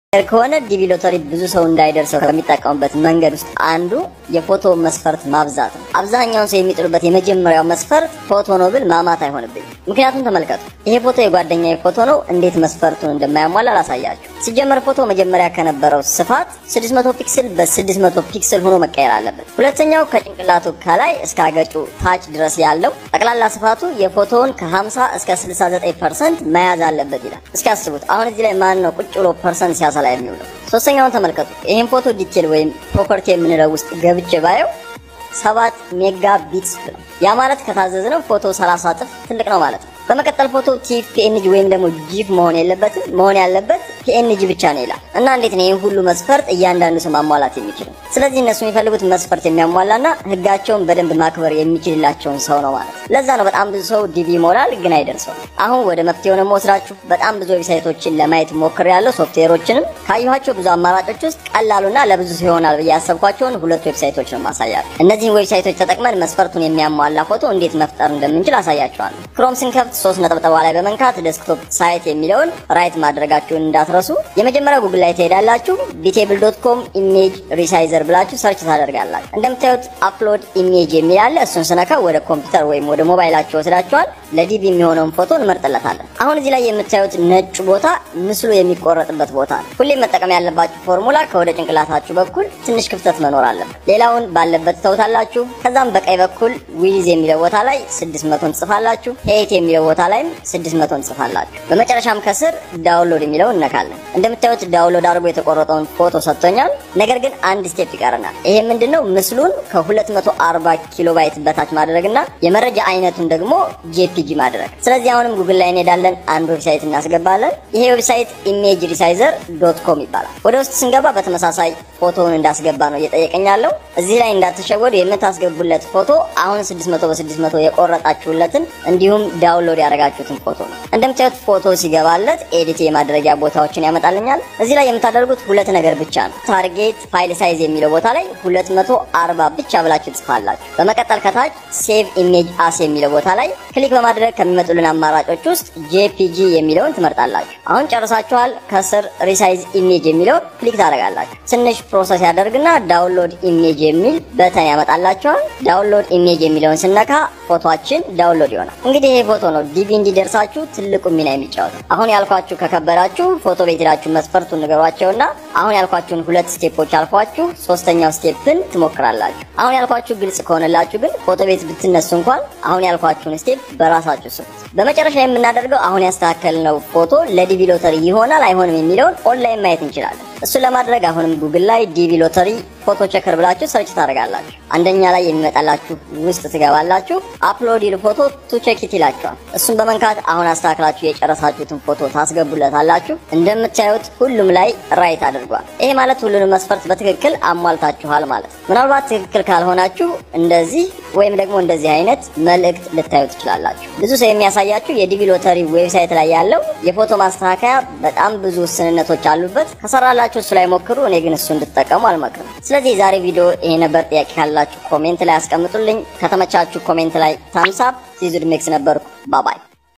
ከሆነ ዲቪ ሎተሪ ብዙ ሰው እንዳይደርሰው ከሚጠቀሙበት መንገድ ውስጥ አንዱ የፎቶ መስፈርት ማብዛት ነው። አብዛኛውን ሰው የሚጥሉበት የመጀመሪያው መስፈርት ፎቶ ነው ብል ማማት አይሆንብኝ። ምክንያቱም ተመልከቱ፣ ይሄ ፎቶ የጓደኛ ፎቶ ነው። እንዴት መስፈርቱን እንደማያሟላ ላሳያችሁ። ሲጀመር ፎቶ መጀመሪያ ከነበረው ስፋት 600 ፒክስል በ600 ፒክስል ሆኖ መቀየር አለበት። ሁለተኛው ከጭንቅላቱ ከላይ እስከ አገጩ ታች ድረስ ያለው ጠቅላላ ስፋቱ የፎቶውን ከ50 እስከ 69 ፐርሰንት መያዝ አለበት ይላል። እስኪ አስቡት አሁን እዚህ ላይ ማን ነው ቁጭ ብሎ ፐርሰንት ሲያሰላ የሚውለው? ሶስተኛውን ተመልከቱ። ይህን ፎቶ ዲቴል ወይም ፕሮፐርቲ የምንለው ውስጥ ገብቼ ባየው ሰባት ሜጋ ቢትስ ነው። ያ ማለት ከታዘዝነው ፎቶ 30 እጥፍ ትልቅ ነው ማለት ነው። በመቀጠል ፎቶ ቲፍ ፒኤንጂ ወይም ደግሞ ጂፍ መሆን የለበትም። መሆን ያለበት ፒኤንጂ ብቻ ነው ይላል እና እንዴት ነው ይህን ሁሉ መስፈርት እያንዳንዱ ሰው ማሟላት የሚችለው? ስለዚህ እነሱ የሚፈልጉት መስፈርት የሚያሟላና ህጋቸውን በደንብ ማክበር የሚችልላቸውን ሰው ነው ማለት ነው። ለዛ ነው በጣም ብዙ ሰው ዲቪ ይሞላል ግን አይደርሰው። አሁን ወደ መፍትሄው ነው የምወስዳችሁ። በጣም ብዙ ዌብሳይቶችን ለማየት ሞክሬያለሁ። ሶፍትዌሮችንም ካየኋቸው ብዙ አማራጮች ውስጥ ቀላሉና ለብዙ ሰው ይሆናል ብዬ ያሰብኳቸውን ሁለት ዌብሳይቶች ነው ማሳያለሁ። እነዚህን ዌብሳይቶች ተጠቅመን መስፈርቱን የሚያሟላ ፎቶ እንዴት መፍጠር እንደምንችል አሳያቸዋለሁ። ክሮም ስንከፍት ሶስት ነጠብጣባ ላይ በመንካት ዴስክቶፕ ሳይት የሚለውን ራይት ማድረጋችሁን እንዳትረሱ። የመጀመሪያው ጉግል ላይ ትሄዳላችሁ። ቢቴብል ዶት ኮም ኢሜጅ ሪሳይዘር ብላችሁ ሰርች ታደርጋላችሁ። እንደምታዩት አፕሎድ ኢሜጅ የሚል አለ። እሱን ስነካ ወደ ኮምፒውተር ወይም ወደ ሞባይላችሁ ወስዳችኋል። ለዲቪ የሚሆነውን ፎቶ እንመርጥለታለን። አሁን እዚህ ላይ የምታዩት ነጭ ቦታ ምስሉ የሚቆረጥበት ቦታ ነው። ሁሌም መጠቀም ያለባችሁ ፎርሙላ ከወደ ጭንቅላታችሁ በኩል ትንሽ ክፍተት መኖር አለበት። ሌላውን ባለበት ተውታላችሁ። ከዛም በቀኝ በኩል ዊዝ የሚለው ቦታ ላይ 600 እንጽፋላችሁ። ሄት የሚለው ቦታ ላይም 600 እንጽፋላችሁ። በመጨረሻም ከስር ዳውንሎድ የሚለውን እነካለን። እንደምታዩት ዳውንሎድ አድርጎ የተቆረጠውን ፎቶ ሰጥቶኛል። ነገር ግን አንድ ስቴፕ ይቀረናል። ይሄ ምንድነው? ምስሉን ከ240 ኪሎ ባይት በታች ማድረግና የመረጃ አይነቱን ደግሞ ጄፒጂ ማድረግ። ስለዚህ አሁንም ጉግል ላይ እንሄዳለን። አንድ ዌብሳይት እናስገባለን። ይሄ ዌብሳይት ኢሜጅ ሪሳይዘር ዶት ኮም ይባላል። ወደ ውስጥ ስንገባ በተመሳሳይ ፎቶውን እንዳስገባ ነው እየጠየቀኝ ያለው። እዚህ ላይ እንዳትሸወዱ የምታስገቡለት ፎቶ አሁን 600 በ600 የቆረጣችሁለትን እንዲሁም ዳውንሎድ ያደረጋችሁትን ፎቶ ነው። እንደምታዩት ፎቶ ሲገባለት ኤዲት የማድረጊያ ቦታዎችን ያመጣልኛል። እዚህ ላይ የምታደርጉት ሁለት ነገር ብቻ ነው። ታርጌት ፋይል ሳይዝ የሚለው ቦታ ላይ 240 ብቻ ብላችሁ ጽፋላችሁ። በመቀጠል ከታች ሴቭ ኢሜጅ አስ የሚለው ቦታ ላይ ክሊክ በማድረግ ከሚመጡልን አማራጮች ውስጥ ጄፒጂ የሚለውን ትመርጣላችሁ። አሁን ጨርሳችኋል። ከስር ሪሳይዝ ኢሜጅ የሚለውን ክሊክ ታደርጋላችሁ። ትንሽ ፕሮሰስ ያደርግና ዳውንሎድ ኢሜጅ የሚል በተን ያመጣላችኋል። ዳውንሎድ ኢሜጅ የሚለውን ስነካ ፎቶችን ዳውንሎድ ይሆናል። እንግዲህ ይሄ ፎቶ ነው ዲቪ እንዲደርሳችሁ ትልቁ ሚና የሚጫወተው። አሁን ያልኳችሁ ከከበዳችሁ ፎቶ ቤት ሄዳችሁ መስፈርቱን ንገሯቸውና አሁን ያልኳችሁን ሁለት ስቴፖች አልፏችሁ ሶስተኛው ስቴፕን ትሞክራላችሁ። አሁን ያልኳችሁ ግልጽ ከሆነላችሁ ግን ፎቶ ቤት ብትነሱ እንኳን አሁን ያልኳችሁን ስቴፕ በራሳችሁ ስሩት። በመጨረሻ የምናደርገው አሁን ያስተካከልነው ፎቶ ለዲቪ ሎተሪ ይሆናል አይሆንም የሚለውን ኦንላይን ማየት እንችላለን። እሱን ለማድረግ አሁንም ጉግል ላይ ዲቪ ሎተሪ ፎቶ ቸከር ብላችሁ ሰርች ታደርጋላችሁ። አንደኛ ላይ የሚመጣላችሁ ውስጥ ትገባላችሁ። አፕሎድ ይል ፎቶ ቱ ቼክ ኢት ይላችኋል። እሱን በመንካት አሁን አስተካክላችሁ የጨረሳችሁትን ፎቶ ታስገቡለታላችሁ። እንደምታዩት ሁሉም ላይ ራይት አድርጓል። ይሄ ማለት ሁሉንም መስፈርት በትክክል አሟልታችኋል ማለት ነው። ምናልባት ትክክል ካልሆናችሁ እንደዚህ ወይም ደግሞ እንደዚህ አይነት መልእክት ልታዩ ትችላላችሁ። ብዙ ሰው የሚያሳያችሁ የዲቪ ሎተሪ ዌብሳይት ላይ ያለው የፎቶ ማስተካከያ በጣም ብዙ ውስንነቶች አሉበት። ከሰራላችሁ እሱ ላይ ሞክሩ። እኔ ግን እሱ እንድትጠቀሙ አልመክርም። ስለዚህ የዛሬ ቪዲዮ ይሄ ነበር። ጥያቄ ካላችሁ ኮሜንት ላይ አስቀምጡልኝ። ከተመቻችሁ ኮሜንት ላይ ታምሳፕ ሲዙድ ሜክስ ነበርኩ። ባባይ